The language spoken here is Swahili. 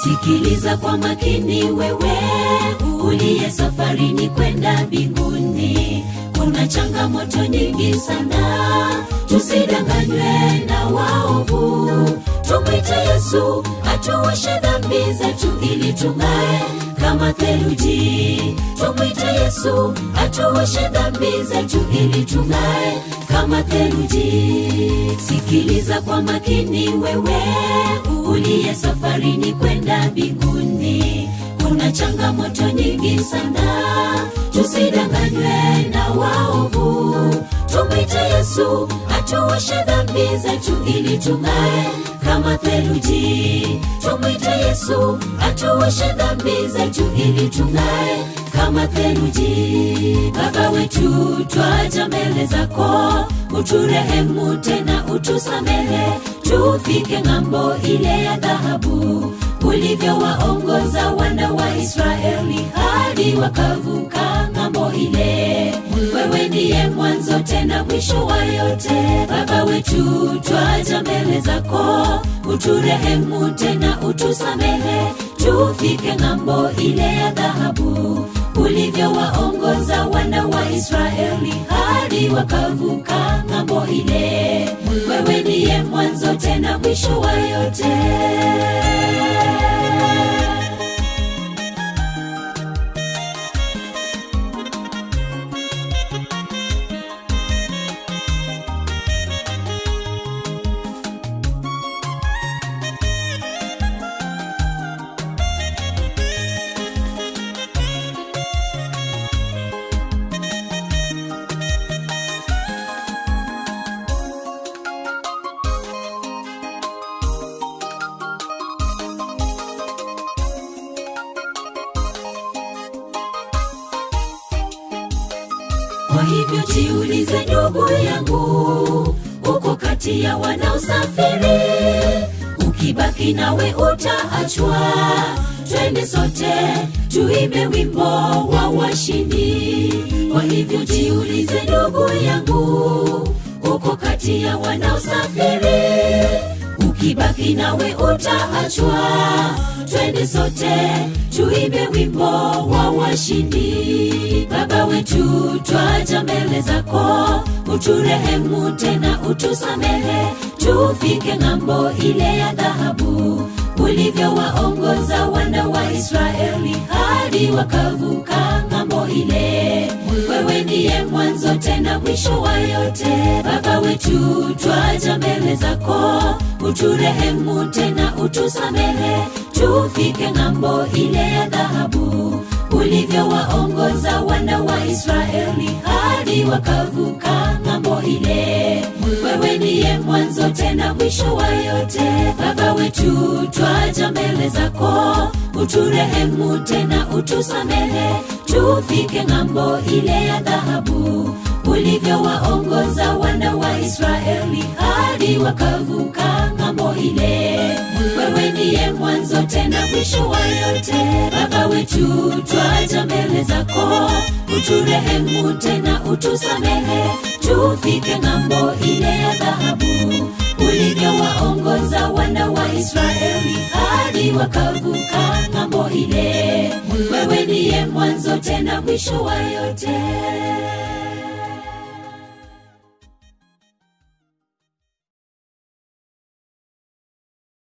sikiliza kwa makini wewe uliye safarini kwenda mbinguni kuna changamoto nyingi sana tusidanganywe na waovu tumwite yesu atuoshe dhambi zetu ili tung'ae kama theluji tumwite yesu atuoshe dhambi zetu ili tung'ae kama theluji sikiliza kwa makini wewe uliye safarini kwenda mbinguni kuna changamoto nyingi sana tusidanganywe na waovu tumwite yesu atuoshe dhambi zetu ili tung'ae kama theluji tumwite yesu atuoshe dhambi zetu ili tung'ae kama theluji baba wetu twaja mbele zako uturehemu tena utusamehe tufike ng'ambo ile ya dhahabu ulivyowaongoza wana wa israeli hadi wakavuka ng'ambo ile wewe ndiye mwanzo tena mwisho wa yote baba wetu twaja mbele zako uturehemu tena utusamehe tufike ng'ambo ile ya dhahabu ulivyowaongoza wana wa israeli hadi wakavuka ng'ambo ile wewe ndiye mwanzo tena mwisho wa yote Kwa hivyo jiulize ndugu yangu, uko kati ya wanaosafiri, ukibaki nawe utaachwa. Twende sote tuimbe wimbo wa washindi. Kwa hivyo jiulize ndugu yangu, uko kati ya wanaosafiri, ukibaki nawe utaachwa. Twende sote tuimbe wimbo wa washindi. Baba wetu, twaja mbele zako, uturehemu tena utusamehe, tufike ng'ambo ile ya dhahabu ulivyowaongoza wana wa Israeli hadi wakavuka ng'ambo ile. Wewe ndiye mwanzo tena mwisho wa yote. Baba wetu, twaja mbele zako, uturehemu tena utusamehe, tufike ng'ambo ile ya dhahabu ulivyowaongoza wana wa Israeli hadi wakavuka ng'ambo ile. Wewe ndiye mwanzo tena mwisho wa yote. Baba wetu, twaja mbele zako, uturehemu tena utusamehe, tufike ng'ambo ile ya dhahabu ulivyowaongoza wana wa Israeli hadi wakavuka ng'ambo ile. Wewe ndiye mwanzo tena mwisho wa yote. Baba wetu, twaja mbele zako, uturehemu tena utusamehe, tufike ng'ambo ile ya dhahabu ulivyowaongoza wana wa Israeli hadi wakavuka ng'ambo ile. Wewe ndiye mwanzo tena mwisho wa yote.